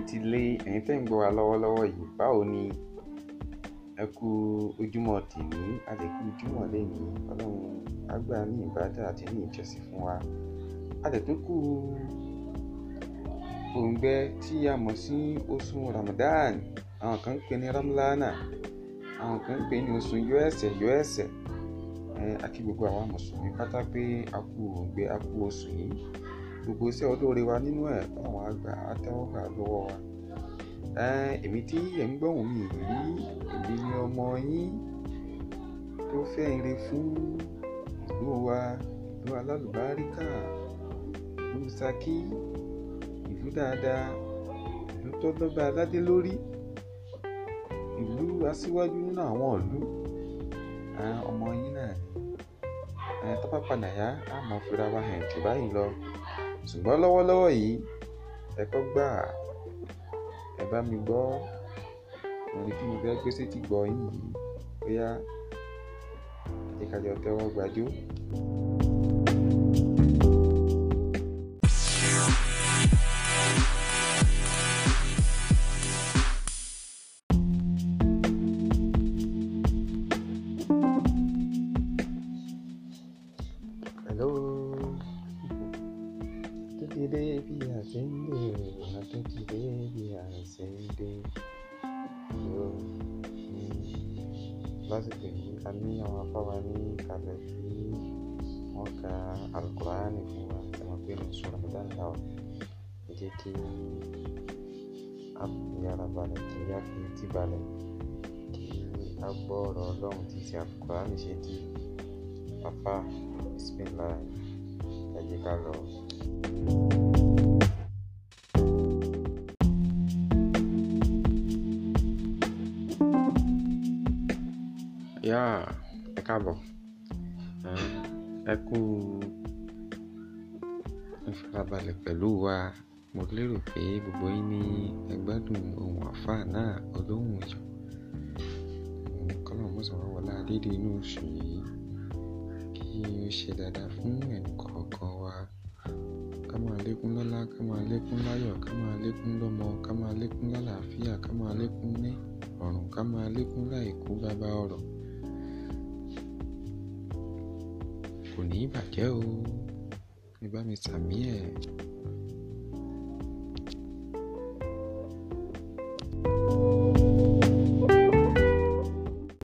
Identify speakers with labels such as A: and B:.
A: ẹ̀yin ti lé ẹ̀yin tẹ́ ń gbọ́ wa lọ́wọ́lọ́wọ́ yìí báwo ni ẹ kú ojúmọ́ tèmi a lè kú ojúmọ́ lẹ́ni ọlọ́run àgbà ní ìbádà àti ní ìjọsìn fún wa a lè tún kú òǹgbẹ tí a mọ̀ sí oṣù Ramadan àwọn kan ń pè ní Ramlana àwọn kan ń pè ní oṣù yọ ẹ̀ṣẹ̀ yọ ẹ̀ṣẹ̀ àti gbogbo àwa mùsùlùmí pátá pé a kú òǹgbẹ a kú oṣù yìí gbogbo iṣẹ́ olóore wa nínú ẹ̀ báwọn àgbà àtẹ́wọ́gbà lọ́wọ́ wa èmi tí ẹ̀ ń gbọ́hùn mi rí èmi ni ọmọ yín tó fẹ́ ire fún ìlú wa ìlú alálùbáríkà ìlú Ṣakí ìlú dáadáa ìlú tó lọ́ba aládé lórí ìlú aṣíwájú nínú àwọn ìlú ọmọ yín náà ni tó bá padà yá á mọ̀ fira wa hàn jù báyìí lọ ṣùgbọ́n lọ́wọ́lọ́wọ́ yìí ẹ̀kọ́ gbà ẹ bá mi gbọ́ orin tí mo fẹ́ gbé sétí gbọ́ yín yìí bóyá ẹ ká jọ tẹ́wọ́ gbàjó. Hello tó ti dé bí a ṣe ń dé a tó ti dé bí a ṣe ń dé yóò lásìkò yìí a ní àwọn afáwa ní ìkàlẹ̀ tí wọ́n ka alukur'ani fún wa tí wọ́n pè ní sura Ramadan náà ẹ jẹ́ kí a fi ara balẹ̀ kí a fi etí balẹ̀ kí a gbọ́ ọ̀rọ̀ ọlọ́run tí ti alukur'ani ṣe di afa bismillah ẹ jẹ́ ká lọ. yá ẹ káàbọ̀ ẹ kú ìfarabalẹ̀ pẹ̀lú wa mo lérò pé gbogbo yín ní ẹ gbádùn ohun àfáà náà olóhùn ìjọ kọ́nà mọ́sàn-án wọlé adédè inú oṣù yìí kí ó ṣe dáadáa fún ẹnìkọ̀ọ̀kan wa ká máa lékún lọ́lá ká máa lékún láyọ̀ ká máa lékún lọ́mọ ká máa lékún lálàáfíà ká máa lékún ní ọ̀run ká máa lékún láìkú bàbá ọ̀rọ̀ kò ní í bàjẹ́ o ẹ bá mi sàmí ẹ̀